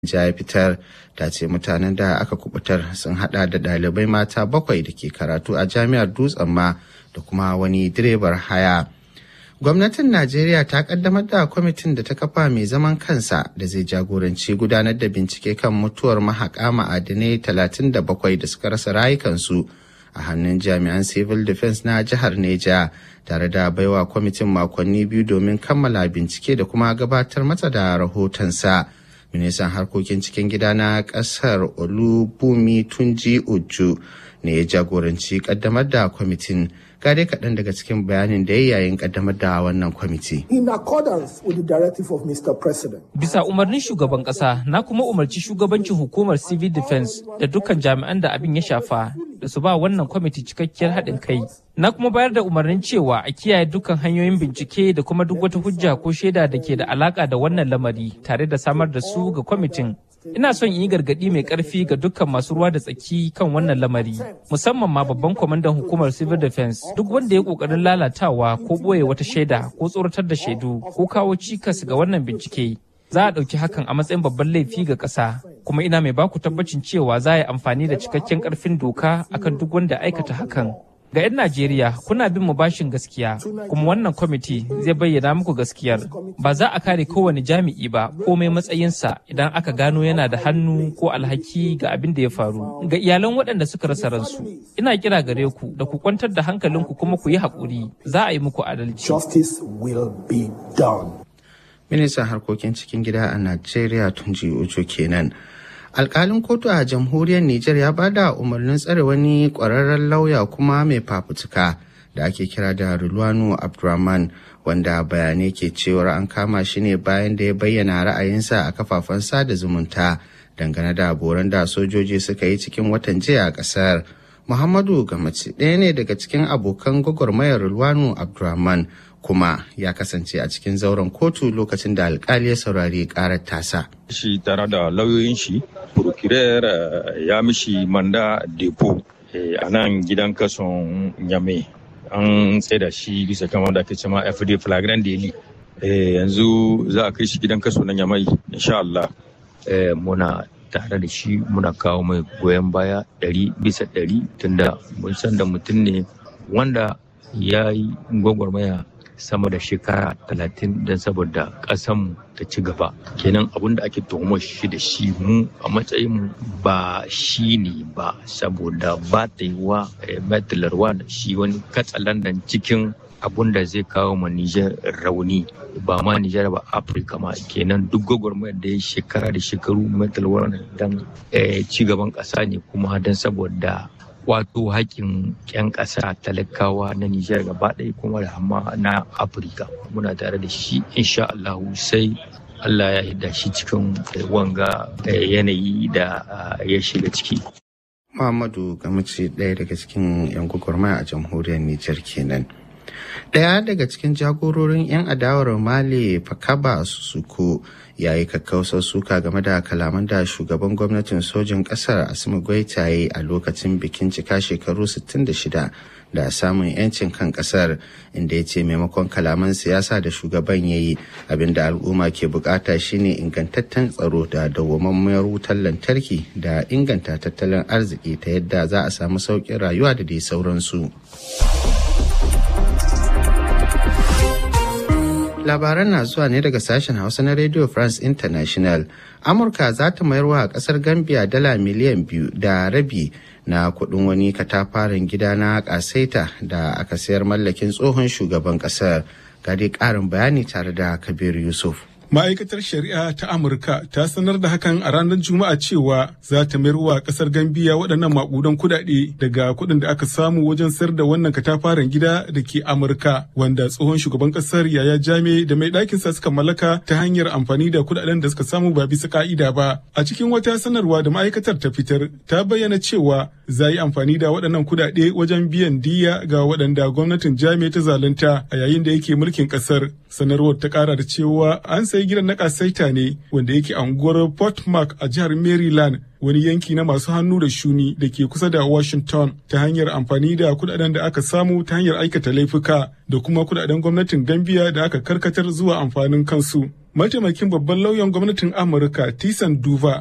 ya fitar ta ce mutanen da aka kubutar sun hada da ɗalibai mata bakwai da ke karatu a jami'ar dutsen ma da kuma wani direbar haya gwamnatin najeriya ta kaddamar da kwamitin da ta kafa mai zaman kansa da zai jagoranci gudanar da bincike kan mutuwar mahaƙa ma'adinai 37 da suka rasa rayukansu a hannun jami'an civil defense na jihar neja tare da baiwa kwamitin makonni biyu domin kammala bincike da kuma gabatar mata da rahotonsa. ministan harkokin cikin gida na kasar olubumi tunji uju ne ya jagoranci kaddamar da kwamitin gare kaɗan daga cikin bayanin da ya yayin kaddamar da wannan kwamiti. In accordance with the directive of Mr. President. Bisa umarnin shugaban ƙasa na kuma umarci shugabancin hukumar civil defense da dukkan jami'an da abin ya shafa da su ba wannan kwamiti cikakkiyar haɗin kai. Na kuma bayar da umarnin cewa a kiyaye dukkan hanyoyin bincike da kuma duk wata hujja ko shaida da ke da alaka da wannan lamari tare da samar da su ga kwamitin. Ina son yi gargaɗi mai ƙarfi ga dukkan masu ruwa da tsaki kan wannan lamari, musamman ma babban kwamandan hukumar civil defense duk wanda ya ƙoƙarin lalatawa ko ɓoye wata shaida ko tsoratar da shaidu ko kawo cikas ga wannan bincike. Za a ɗauki hakan a matsayin babban laifi ga ƙasa, kuma ina mai baku tabbacin cewa za a yi amfani da cikakken ƙarfin doka akan duk wanda aikata hakan. Ga 'yan Najeriya kuna bin mu bashin gaskiya kuma wannan kwamiti zai bayyana muku gaskiyar. Ba za a kare kowane jami'i ba komai matsayinsa idan aka gano yana da hannu ko alhaki ga abin da ya faru. Ga iyalan waɗanda suka rasa ransu, ina kira gare ku da ku kwantar da hankalinku kuma ku yi haƙuri za a yi muku adalci. Justice will be done. Ministan harkokin cikin gida a Najeriya Tunji Ujo kenan. alkalin kotu a jamhuriyar Nijar ya bada umarnin tsare wani kwararren lauya kuma mai fafutuka da ake kira da Rulwanu Abdurrahman wanda bayanai ke cewar an kama shi ne bayan da ya bayyana ra'ayinsa a kafafen sada zumunta dangane da boran da sojoji suka yi cikin watan jiya a kasar. Muhammadu Gamaci ɗaya ne daga cikin abokan gwagwarmayar Rulwanu Abdurrahman kuma ya kasance a cikin zauren kotu lokacin da alkali ya saurari karar tasa. Shi tare da lauyoyin shi, procurer ya mishi manda depo a nan gidan kason Nyame. An da shi bisa kama da ake cema FD flagrant daily. Yanzu za a kai shi gidan kaso na Nyamai, insha Allah. Muna tare da shi muna kawo mai goyon baya ɗari bisa ɗari tunda mun san da mutum ne wanda ya yi gwagwarmaya sama da shekara talatin don saboda ƙasanmu ta ci gaba kenan abin da ake tuhumar shi da shi mu a matsayin ba shi ne ba saboda ba ta yi wa metilarwa da shi wani katsalandan cikin abun da zai kawo ma Nijar rauni ba ma Nijar ba Afirka ma kenan duk gwagwarmayar da ya shekara da shekaru metilarwa don ci gaban ƙasa ne kuma don saboda wato haƙƙin 'yan ƙasa talakawa na Nijar gaba ɗaya kuma da hama na Afirka. Muna tare da shi insha Allah sai Allah ya hida shi cikin wanga yanayi da ya shiga ciki. Muhammadu Gamace ɗaya daga cikin 'yan gwagwarmaya a jamhuriyar Nijar kenan. Ɗaya daga cikin jagororin 'yan adawar Mali Fakaba Susuko ya yi kakkausar suka game da kalaman da shugaban gwamnatin sojin ƙasar Asimi Goita ya yi a lokacin bikin cika shekaru 66 da samun 'yancin kan ƙasar inda ya ce maimakon kalaman siyasa da shugaban ya yi abinda al'umma ke bukata shine ingantaccen tsaro da dawwammamiyar wutar lantarki da inganta tattalin arziki ta yadda za a samu sauƙin rayuwa da dai sauransu. labaran na zuwa ne daga sashen hausa na radio france international amurka za ta mayar wa kasar gambia dala miliyan biyu da rabi na kudin wani katafaren gida na kasaita da aka sayar mallakin tsohon shugaban kasar gadi karin bayani tare da kabir yusuf Ma'aikatar Shari'a ta Amurka ta sanar da hakan a ranar Juma'a cewa za ta mayar wa kasar Gambiya waɗannan maƙudan kuɗaɗe daga kuɗin da aka samu wajen sayar da wannan katafaren gida da ke Amurka wanda tsohon shugaban ƙasar Yaya Jame da mai ɗakinsa suka mallaka ta hanyar amfani da kuɗaɗen da suka samu ba bisa ka'ida ba. A cikin wata sanarwa da ma'aikatar ta fitar ta bayyana cewa za yi amfani da waɗannan kuɗaɗe wajen biyan diya ga waɗanda gwamnatin Jame ta zalunta a yayin da yake mulkin ƙasar. Sanarwar ta ƙara da cewa an sayi gidan na kasaita ne wanda yake anguwar Port Mark a jihar Maryland wani yanki na masu hannu da shuni da ke kusa da Washington ta hanyar amfani da kudaden da aka samu ta hanyar aikata laifuka da kuma kudaden gwamnatin Gambia da aka karkatar zuwa amfanin kansu. mataimakin babban lauyan gwamnatin amurka tisan duva